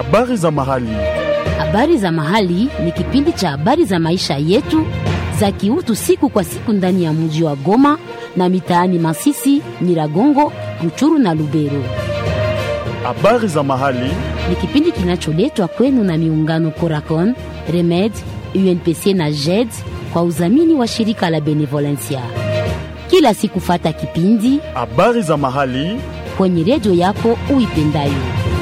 Habari za mahali. Habari za mahali ni kipindi cha habari za maisha yetu za kiutu siku kwa siku ndani ya mji wa Goma na mitaani Masisi, Nyiragongo, Ruchuru na Lubero. Habari za mahali. Ni kipindi kinacholetwa kwenu na miungano Coracon, Remed, UNPC na JED kwa udhamini wa shirika la Benevolencia. Kila siku fata kipindi Habari za mahali. kwenye redio yako uipendayo.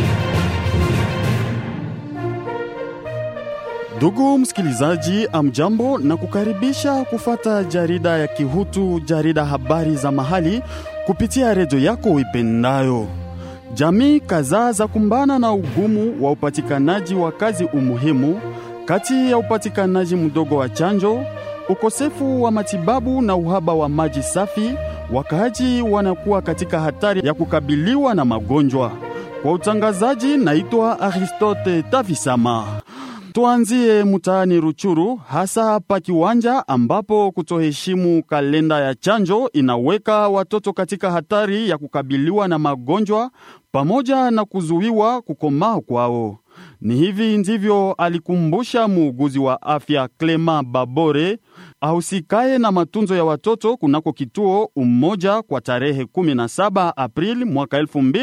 Ndugu msikilizaji, amjambo na kukaribisha kufata jarida ya Kihutu, jarida habari za mahali kupitia redio yako uipendayo. Jamii kadhaa za kumbana na ugumu wa upatikanaji wa kazi umuhimu, kati ya upatikanaji mdogo wa chanjo, ukosefu wa matibabu na uhaba wa maji safi, wakaaji wanakuwa katika hatari ya kukabiliwa na magonjwa. Kwa utangazaji, naitwa Aristote Tavisama. Tuanzie mtaani Ruchuru, hasa hapa kiwanja ambapo kutoheshimu kalenda ya chanjo inaweka watoto katika hatari ya kukabiliwa na magonjwa pamoja na kuzuiwa kukomaa kwao. Ni hivi ndivyo alikumbusha muuguzi wa afya Clema Babore ahusikaye na matunzo ya watoto kunako kituo Umoja kwa tarehe 17 Aprili mwaka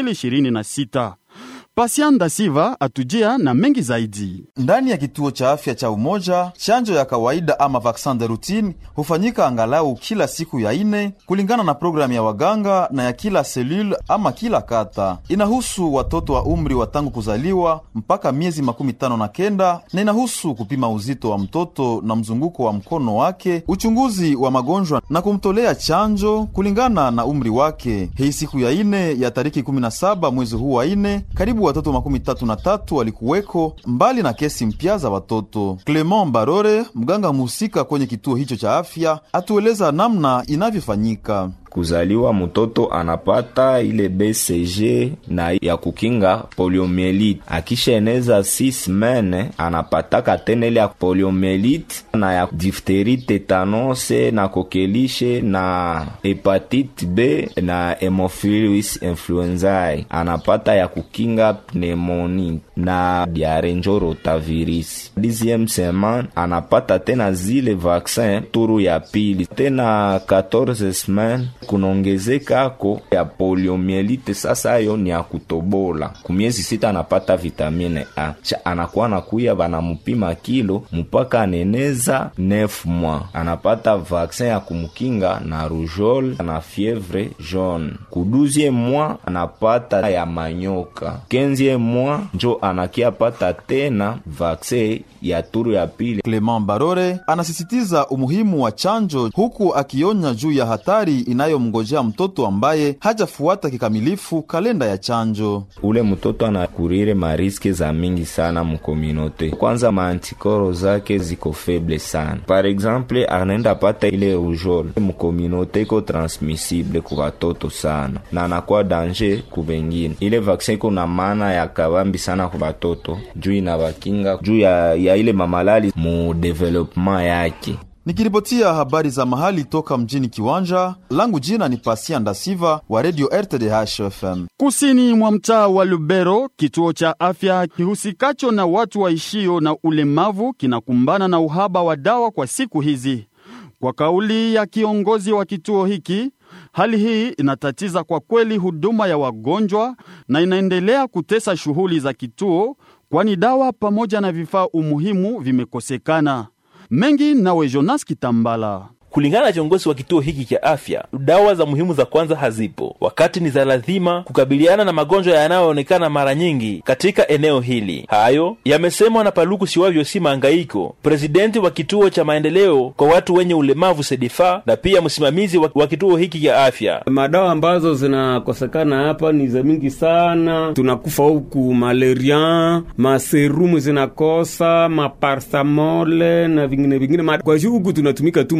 2026. Pasianda Siva atujia na mengi zaidi. Ndani ya kituo cha afya cha Umoja, chanjo ya kawaida ama vaksin de routine hufanyika angalau kila siku ya ine kulingana na programu ya waganga na ya kila selule ama kila kata. Inahusu watoto wa umri wa tangu kuzaliwa mpaka miezi makumi tano na kenda na inahusu kupima uzito wa mtoto na mzunguko wa mkono wake, uchunguzi wa magonjwa na kumtolea chanjo kulingana na umri wake. Hii siku ya ine ya tariki 17 mwezi huu wa ine, karibu watoto makumi tatu na tatu walikuweko mbali na kesi mpya za watoto. Clement Barore, mganga mhusika kwenye kituo hicho cha afya, atueleza namna inavyofanyika. Kuzaliwa mtoto anapata ile BCG na ya kukinga poliomielite. Akishaeneza 6 mene anapataka tena ile ya poliomielite na ya difteri, tetanose na kokelishe na hepatite B na hemophilus influenzae. Anapata ya kukinga pneumoni na diare njo rotavirus. Dixieme semaine anapata tena zile vaksin turu ya pili tena 14 semaine kunaongezekako ya poliomielite. Sasa ayo ni ya kutobola kumiezi sita, anapata vitamine A cha anakuwa nakuya banamupima kilo mpaka aneneza 9 mwa, anapata vaksin ya kumukinga na rujol na fievre jaune. Kuduzie mwa anapata ya manyoka, kenzie mwa njo anakia pata tena vaksin ya turu ya pili. Clement Barore anasisitiza umuhimu wa chanjo huku akionya juu ya hatari inayomngojea mtoto ambaye hajafuata kikamilifu kalenda ya chanjo. Ule mtoto anakurire mariske za mingi sana mukominote. Kwanza maantikoro zake ziko feble sana. Par exemple, anaenda pata ile rujol mukominote iko transmissible ku batoto sana na anakuwa danger ku bengine. Ile vaksin iko na maana ya kabambi sana ku batoto juu inabakinga juu ya, ya ile mamalali mu development yake. Nikiripotia habari za mahali toka mjini Kiwanja, langu jina ni Pasia Ndasiva wa Radio RTDH FM. Kusini mwa mtaa wa Lubero, kituo cha afya kihusikacho na watu waishio na ulemavu kinakumbana na uhaba wa dawa kwa siku hizi. Kwa kauli ya kiongozi wa kituo hiki, hali hii inatatiza kwa kweli huduma ya wagonjwa na inaendelea kutesa shughuli za kituo, kwani dawa pamoja na vifaa umuhimu vimekosekana. Mengi nawe Jonas Kitambala. Kulingana na kiongozi wa kituo hiki cha afya, dawa za muhimu za kwanza hazipo, wakati ni za lazima kukabiliana na magonjwa yanayoonekana mara nyingi katika eneo hili. Hayo yamesemwa na Paluku Siwavyo si Mangaiko, presidenti wa kituo cha maendeleo kwa watu wenye ulemavu SEDIFA, na pia msimamizi wa, wa kituo hiki cha afya. Madawa ambazo zinakosekana hapa ni za mingi sana, tunakufa huku malaria, maserumu zinakosa, maparsamole na vingine vingine. Kwa hiyo huku tunatumika tu mudawa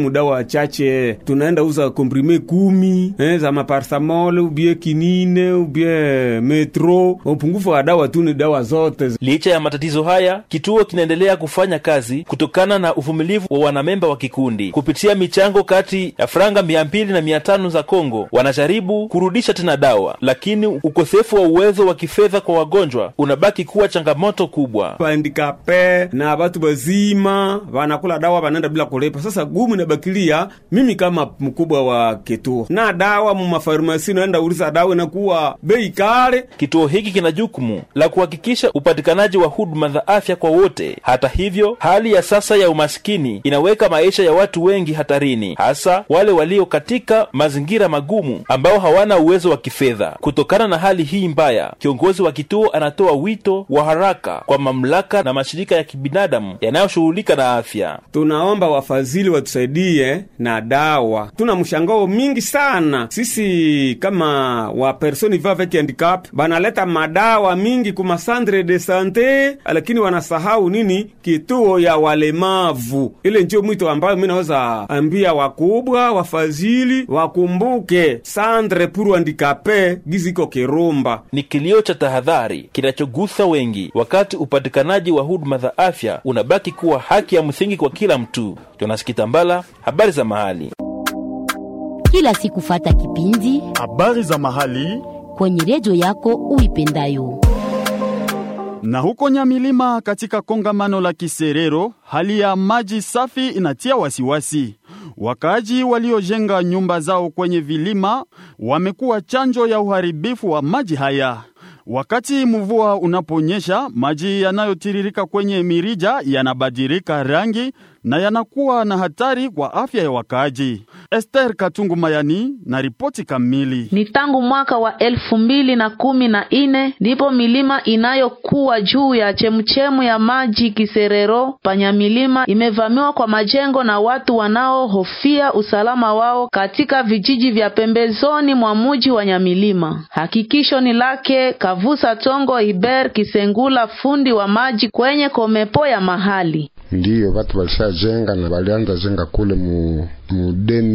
machache tunaenda uza komprime kumi eh, za maparsamole ubie kinine ubie metro upungufu wa dawa tu ni dawa zote licha ya matatizo haya kituo kinaendelea kufanya kazi kutokana na uvumilivu wa wanamemba wa kikundi kupitia michango kati ya franga mia mbili na mia tano za kongo wanajaribu kurudisha tena dawa lakini ukosefu wa uwezo wa kifedha kwa wagonjwa unabaki kuwa changamoto kubwa handikape na batu bazima banakula dawa banaenda bila kulipa. Sasa gumu inabakilia mimi kama mkubwa wa kituo na dawa mu mafarmasi, naenda uliza dawa inakuwa bei kale. kituo hiki kina jukumu la kuhakikisha upatikanaji wa huduma za afya kwa wote hata hivyo hali ya sasa ya umasikini inaweka maisha ya watu wengi hatarini hasa wale walio katika mazingira magumu ambao hawana uwezo wa kifedha kutokana na hali hii mbaya kiongozi wa kituo anatoa wito wa haraka kwa mamlaka na mashirika ya kibinadamu yanayoshughulika na afya Tunaomba wafadhili watusaidie na dawa. Tuna mshangao mingi sana sisi kama wa personi va avec handicap, banaleta madawa mingi kuma centre de sante, lakini wanasahau nini? Kituo ya walemavu. Ile ndio mwito ambayo mimi naweza ambia wakubwa wafadhili wakumbuke centre pour handicapé giziko Kirumba. ni kilio cha tahadhari kinachogusa wengi wakati upatikanaji wa huduma za afya unabaki kuwa haki ya msingi kwa kila mtu jonas kitambala habari za mahali kila siku fata kipindi Habari za mahali kwenye redio yako uipendayo. na huko Nyamilima katika kongamano la Kiserero, hali ya maji safi inatia wasiwasi. Wakaaji waliojenga nyumba zao kwenye vilima wamekuwa chanjo ya uharibifu wa maji haya. Wakati mvua unaponyesha, maji yanayotiririka kwenye mirija yanabadilika rangi na yanakuwa na hatari kwa afya ya wakaaji. Esther Katungu Mayani na ripoti kamili. Ni tangu mwaka wa elfu mbili na kumi na nne ndipo milima inayokuwa juu ya chemuchemu ya maji Kiserero Panyamilima imevamiwa kwa majengo na watu wanaohofia usalama wao katika vijiji vya pembezoni mwa muji wa Nyamilima. Hakikisho ni lake Kavusa Tongo Iber Kisengula, fundi wa maji kwenye komepo ya mahali. ndiyo batu balishajenga na balianza jenga kule mu mu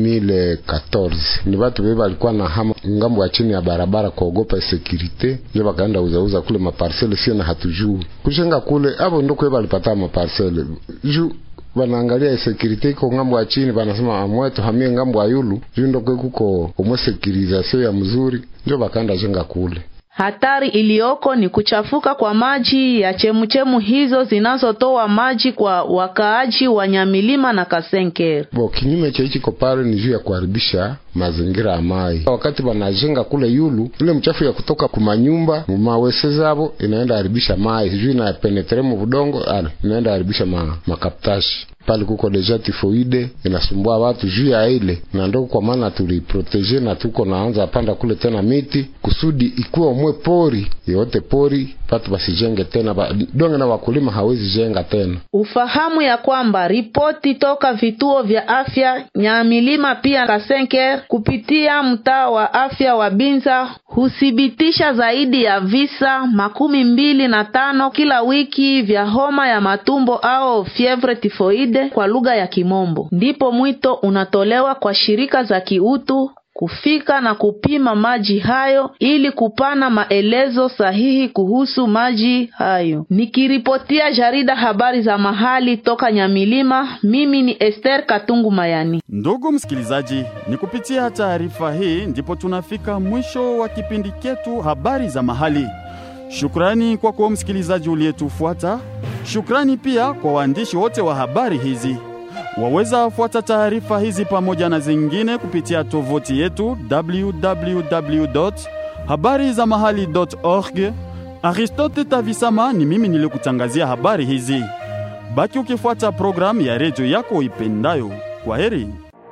2014 ni batu be balikuwa na hama ngambo ya chini ya barabara kuogopa sekirite, ndio bakaenda uzauza kule maparsele, sio na hatujui kujenga kule abo, ndo kwe balipata maparsele juu banaangalia sekirite iko ngambo ya chini, banasema amwetu hamie ngambo ya yulu juu ndo kwe kuko umwe sekirizasio ya mzuri, ndio bakaenda jenga kule. Hatari iliyoko ni kuchafuka kwa maji ya chemuchemu hizo zinazotoa maji kwa wakaaji wa Nyamilima na Kasenker. Bo, kinyume cha hichi koparo ni juu ya kuharibisha mazingira ya mai. Wakati banajenga kule yulu, ile mchafu ya kutoka kumanyumba mumawese zabo inaenda haribisha mai, juu ina penetre mu budongo, ala inaenda haribisha ma, makaptashi pale kuko deja tifoide inasumbua watu juu ya ile, na ndo kwa maana tuliprotege na tuko naanza panda kule tena miti kusudi ikuwe umwe pori yote pori patu basijenge tena ba, donge na wakulima hawezi jenga tena. Ufahamu ya kwamba ripoti toka vituo vya afya Nyamilima pia Kasenker kupitia mtaa wa afya wa Binza huthibitisha zaidi ya visa makumi mbili na tano kila wiki vya homa ya matumbo au fievre tifoide kwa lugha ya Kimombo. Ndipo mwito unatolewa kwa shirika za kiutu kufika na kupima maji hayo ili kupana maelezo sahihi kuhusu maji hayo. Nikiripotia jarida habari za mahali toka Nyamilima, mimi ni Esther Katungu Mayani. Ndugu msikilizaji, ni kupitia taarifa hii ndipo tunafika mwisho wa kipindi chetu habari za mahali. Shukrani kwako msikilizaji uliyetufuata. Shukrani pia kwa waandishi wote wa habari hizi. Waweza fuata taarifa hizi pamoja na zingine kupitia tovuti yetu www habari za mahali.org. Aristote Tavisama ni mimi nilikutangazia habari hizi. Baki ukifuata programu ya redio yako ipendayo. Kwa heri.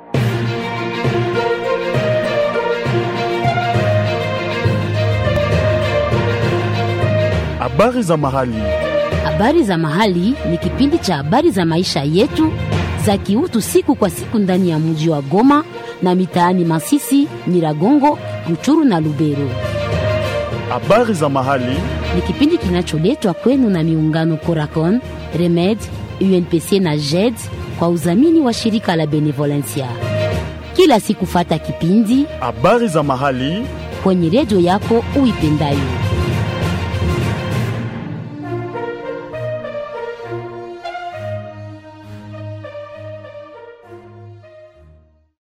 Habari za mahali. Habari za Mahali ni kipindi cha habari za maisha yetu za kiutu siku kwa siku ndani ya mji wa Goma na mitaani Masisi, Nyiragongo, Ruchuru na Lubero. Habari za mahali. Ni kipindi kinacholetwa kwenu na miungano Coracon, Remed, UNPC na JED kwa udhamini wa shirika la Benevolencia. kila siku fata kipindi habari za mahali kwenye redio yako uipendayo.